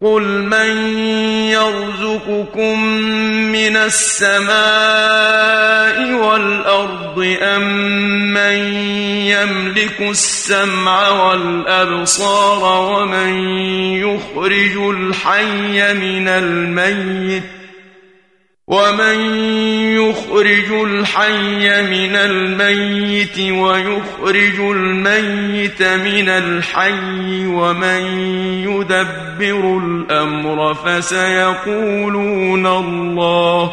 قل من يرزقكم من السماء والأرض أم من يملك السمع والأبصار ومن يخرج الحي من الميت ومن يخرج الحي من الميت ويخرج الميت من الحي ومن يدبر الأمر فسيقولون الله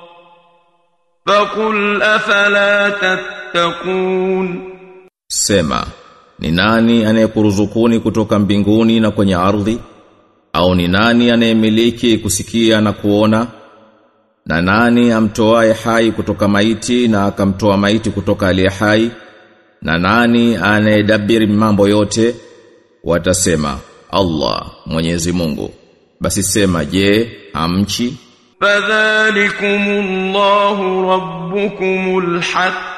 فقل أفلا تتقون Sema, ni nani anayekuruzukuni kutoka mbinguni na kwenye ardhi? Au ni nani anayemiliki kusikia na kuona? Na nani amtoaye hai kutoka maiti na akamtoa maiti kutoka aliye hai? Na nani anayedabiri mambo yote? Watasema, Allah, Mwenyezi Mungu. Basi sema, je, hamchi? فذلكم الله ربكم الحق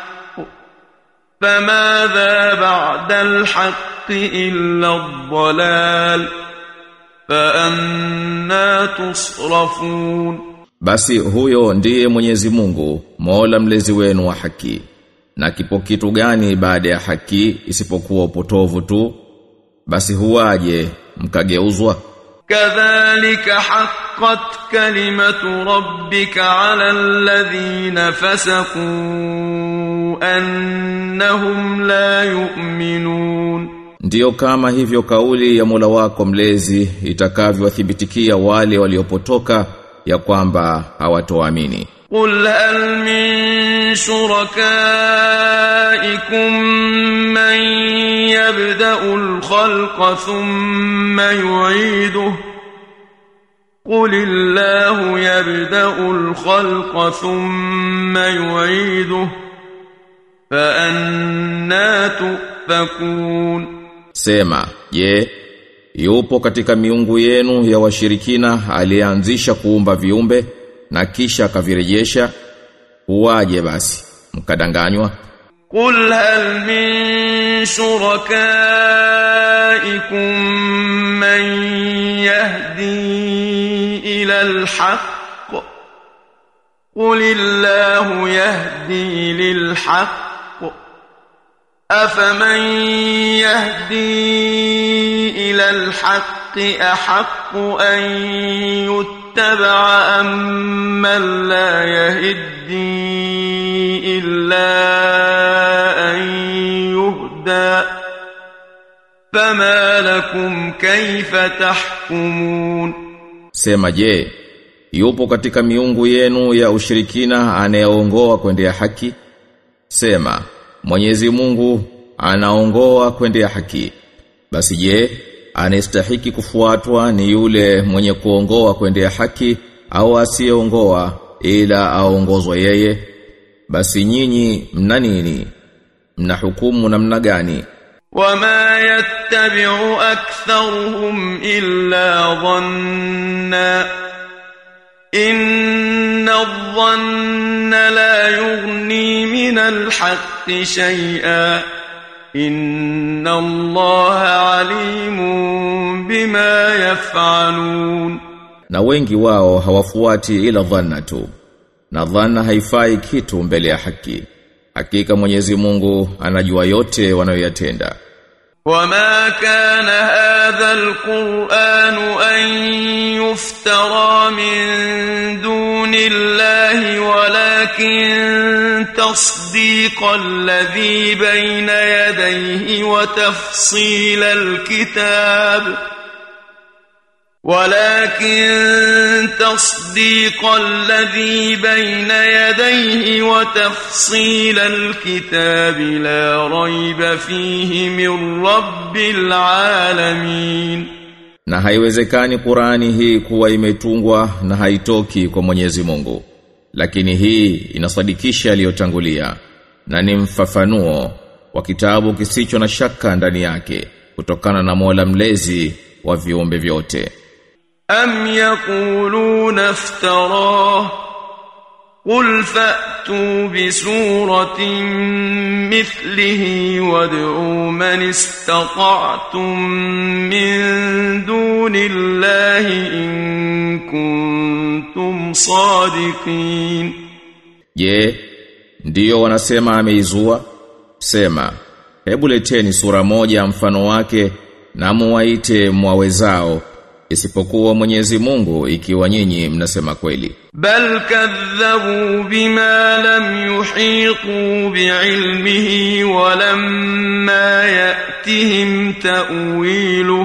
فماذا بعد الحق إلا الضلال فأنا تصرفون Basi huyo ndiye Mwenyezi Mungu, Mola mlezi wenu wa haki. Na kipo kitu gani baada ya haki isipokuwa upotovu tu? Basi huwaje mkageuzwa? كذلك حقت كلمة ربك على الذين فسقوا أنهم لا يؤمنون Ndiyo kama hivyo kauli ya Mola wako mlezi itakavyowathibitikia wale waliopotoka ya kwamba hawatoamini. قل هل من شركائكم من يبدأ الخلق ثم يعيده قل الله يبدأ الخلق ثم يعيده فأنا تؤفكون Sema, je, yupo katika miungu yenu ya washirikina aliyeanzisha kuumba viumbe na kisha akavirejesha? Huwaje basi mkadanganywa? قل هل من شركائكم من يهدي إلى الحق قل الله يهدي للحق أفمن يهدي إلى الحق أحق أن يتبع أم من لا يهدي إلا أن يهدى فما لكم كيف تحكمون Sema je, yupo katika miungu yenu ya ushirikina anayeongoa kwendea haki? Sema, Mwenyezi Mungu anaongoa kwendea haki. Basi je, anastahiki kufuatwa ni yule mwenye kuongoa kwendea haki au asiyeongoa ila aongozwe yeye? Basi nyinyi mna nini? Mna hukumu namna gani? وما يتبع أكثرهم إلا ظنا إن الظن لا يغني من الحق شيئا إن الله عليم بما يفعلون Na wengi wao hawafuati ila dhanna tu. Na dhanna haifai kitu mbele ya haki. Hakika Mwenyezi Mungu anajua yote wanayoyatenda. وما كان هذا القرآن أن يفترى من دون الله ولكن تصديق الذي بين يديه وتفصيل الكتاب ولكن تصديق الذي بين يديه وتفصيل الكتاب لا ريب فيه من رب العالمين Na haiwezekani Qurani hii kuwa imetungwa na haitoki kwa Mwenyezi Mungu. Lakini hii inasadikisha aliyotangulia na ni mfafanuo wa kitabu kisicho na shaka ndani yake kutokana na Mola mlezi wa viumbe vyote. أم يقولون افتراه قل فأتوا بسورة مثله وادعوا من استطعتم من دون الله إن كنتم صادقين Je, ndiyo wanasema ameizua? Sema, hebu leteni sura moja mfano wake na muwaite mwawezao isipokuwa Mwenyezi Mungu ikiwa nyinyi mnasema kweli. بل كذبوا بما لم يحيطوا بعلمه ولما يأتهم تأويله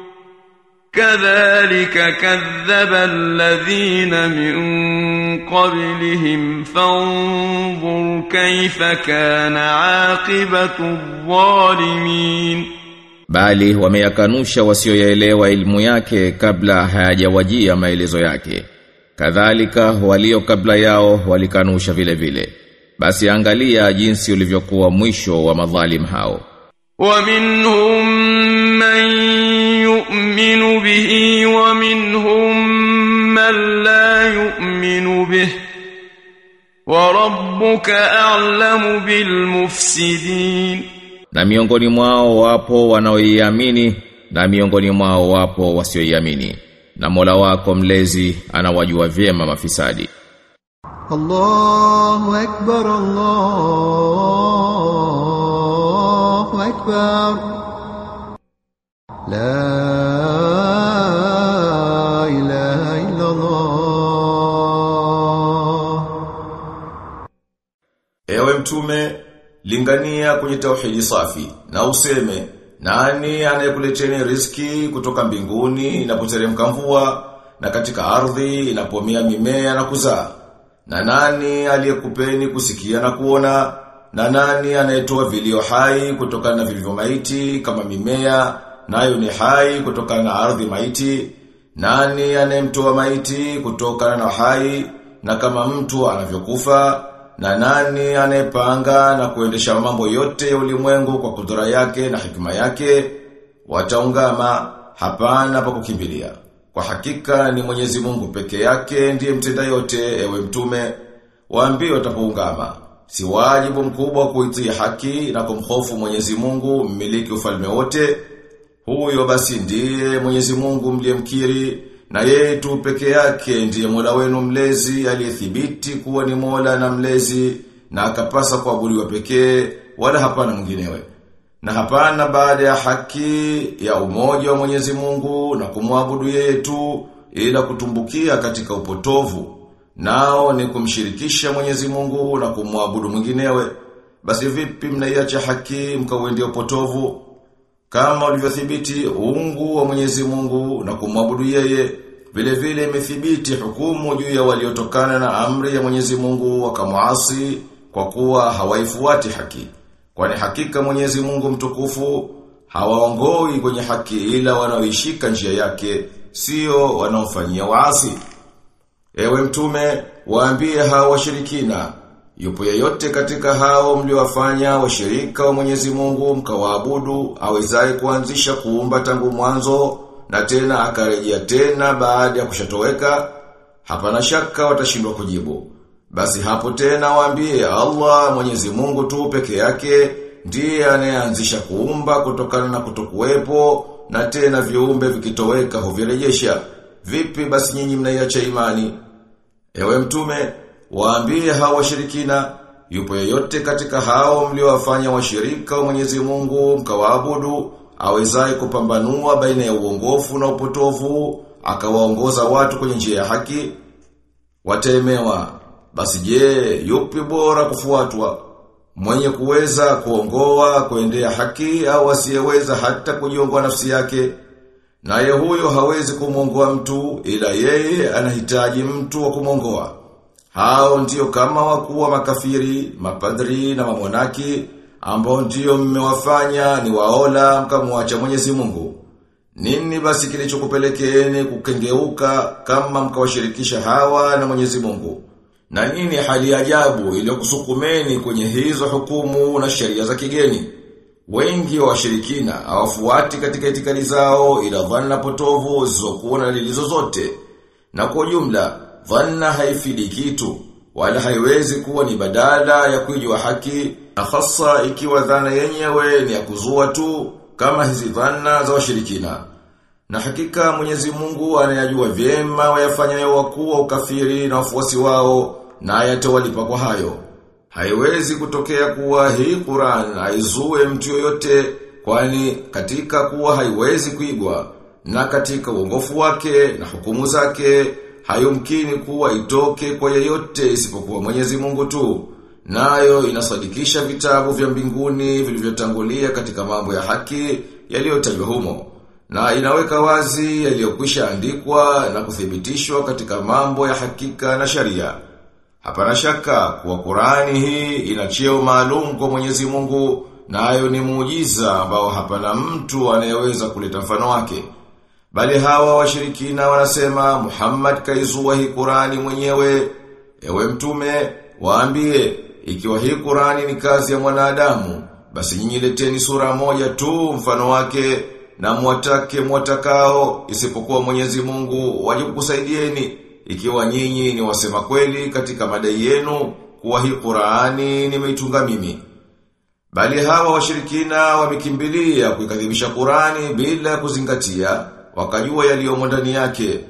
كذلك كذب الذين من قبلهم فانظر كيف كان عاقبة الظالمين Bali wameyakanusha wasioyaelewa ilmu yake kabla hayajawajia maelezo yake. Kadhalika walio kabla yao walikanusha vile vile. Basi angalia jinsi ulivyokuwa mwisho wa madhalim hao. ومنهم من يؤمن به ومنهم من لا يؤمن به وربك أعلم بالمفسدين Na miongoni mwao wapo wanaoiamini na miongoni mwao wapo wasioiamini. Na Mola wako mlezi anawajua vyema mafisadi. الله أكبر الله أكبر لا إله إلا الله Ewe mtume, lingania kwenye tauhidi safi na useme nani anayekuleteni riziki kutoka mbinguni inapoteremka mvua na katika ardhi inapomea mimea na kuzaa na nani aliyekupeni kusikia na kuona na nani anayetoa vilio hai kutokana na vilivyo maiti kama mimea nayo ni hai kutokana na ardhi maiti nani anayemtoa maiti kutokana na hai na kama mtu anavyokufa na nani anayepanga na kuendesha mambo yote ya ulimwengu kwa kudura yake na hikima yake wataungama hapana pa kukimbilia kwa hakika ni Mwenyezi Mungu peke yake ndiye mtenda yote ewe mtume waambie watapoungama si wajibu mkubwa kuitii haki na kumhofu Mwenyezi Mungu mmiliki ufalme wote huyo basi ndiye Mwenyezi Mungu mliyemkiri na yeye tu peke yake ndiye Mola wenu mlezi aliyethibiti kuwa ni Mola na mlezi na akapasa kuabudiwa pekee wala hapana mwinginewe. Na hapana baada ya haki ya umoja wa Mwenyezi Mungu na kumwabudu yeye tu ila kutumbukia katika upotovu. Nao ni kumshirikisha Mwenyezi Mungu na kumwabudu mwinginewe. Basi vipi mnaiacha haki mkauendea upotovu? Kama ulivyothibiti uungu wa Mwenyezi Mungu na kumwabudu yeye, vile vile imethibiti hukumu juu ya waliotokana na amri ya Mwenyezi Mungu wakamuasi kwa kuwa hawaifuati haki. Kwani hakika Mwenyezi Mungu mtukufu hawaongoi kwenye haki ila wanaoishika njia yake, sio wanaofanyia waasi. Ewe mtume, waambie hao washirikina, yupo yeyote katika hao mliowafanya washirika wa Mwenyezi Mungu mkawaabudu awezaye kuanzisha kuumba tangu mwanzo na tena akarejea tena baada ya kushatoweka? Hapana shaka watashindwa kujibu. Basi hapo tena waambie Allah Mwenyezi Mungu tu peke yake ndiye anayeanzisha kuumba kutokana na kutokuwepo na tena viumbe vikitoweka huvirejesha. Vipi basi nyinyi mnaiacha imani? Ewe mtume, waambie hao washirikina, yupo yeyote katika hao mliowafanya washirika wa Mwenyezi Mungu mkawaabudu, awezaye kupambanua baina ya uongofu na upotovu, akawaongoza watu kwenye njia ya haki, wataemewa. Basi je, yupi bora kufuatwa? Mwenye kuweza kuongoa kuendea haki au asiyeweza hata kujiongoa nafsi yake? Naye huyo hawezi kumwongoa mtu ila yeye anahitaji mtu wa kumwongoa. Hao ndio kama wakuu wa makafiri, mapadri na mamonaki ambao ndio mmewafanya ni waola mkamwacha Mwenyezi Mungu. Nini basi kilichokupelekeeni kukengeuka kama mkawashirikisha hawa na Mwenyezi Mungu? Na nini hali ya ajabu iliyokusukumeni kwenye hizo hukumu na sheria za kigeni? Wengi wa washirikina hawafuati katika itikadi zao ila dhanna potovu zisizokuwa na dalili zozote. Na kwa jumla dhanna haifidi kitu wala haiwezi kuwa ni badala ya kuijua haki na hasa ikiwa dhana yenyewe ni ya kuzua tu kama hizi dhana za washirikina. Na hakika Mwenyezi Mungu anayajua vyema wayafanyayo wakuu wa ukafiri na wafuasi wao na ayatawalipa kwa hayo. Haiwezi kutokea kuwa hii Qur'an haizue mtu yoyote kwani katika kuwa haiwezi kuigwa na katika uongofu wake na hukumu zake hayumkini kuwa itoke kwa yeyote isipokuwa Mwenyezi Mungu tu. Nayo inasadikisha vitabu vya mbinguni vilivyotangulia katika mambo ya haki yaliyotajwa humo na inaweka wazi yaliyokwisha andikwa na kuthibitishwa katika mambo ya hakika na sharia. Hapana shaka kuwa Qur'ani hii ina cheo maalum kwa Mwenyezi Mungu nayo ni muujiza ambao hapana mtu anayeweza kuleta mfano wake. Bali hawa washirikina wanasema Muhammad kaizua hii Qur'ani mwenyewe. Ewe mtume, waambie ikiwa hii Qur'ani ni kazi ya mwanadamu, basi nyinyi leteni sura moja tu mfano wake na mwatake mwatakao isipokuwa Mwenyezi Mungu waje kukusaidieni ikiwa nyinyi ni wasema kweli katika madai yenu kuwa hii Qur'ani nimeitunga mimi. Bali hawa washirikina wamekimbilia kuikadhibisha Qur'ani bila kuzingatia wakajua yaliyomo ndani yake.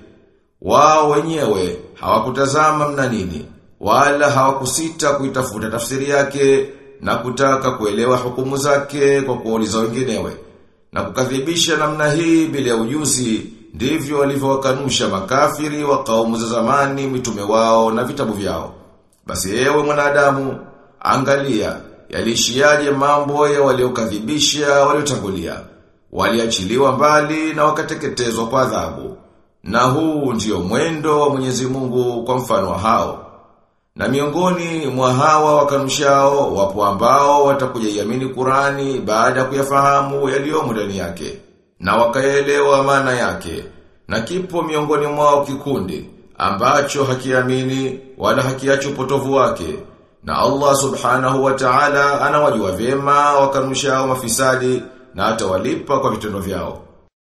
Wao wenyewe hawakutazama mna nini wala hawakusita kuitafuta tafsiri yake na kutaka kuelewa hukumu zake kwa kuuliza wenginewe. Na kukadhibisha namna hii bila ya ujuzi ndivyo walivyowakanusha makafiri wa kaumu za zamani mitume wao na vitabu vyao. Basi ewe mwanadamu angalia yalishiaje mambo ya waliokadhibisha waliotangulia waliachiliwa mbali na wakateketezwa kwa adhabu na huu ndio mwendo wa Mwenyezi Mungu kwa mfano wa hao na miongoni mwa hawa wakanushao wapo ambao watakuja iamini Qurani baada ya kuyafahamu yaliyomo ndani yake na wakaelewa maana yake na kipo miongoni mwao kikundi ambacho hakiamini wala hakiacho upotovu wake na Allah subhanahu wa ta'ala anawajua vyema wakanushao mafisadi na atawalipa kwa vitendo vyao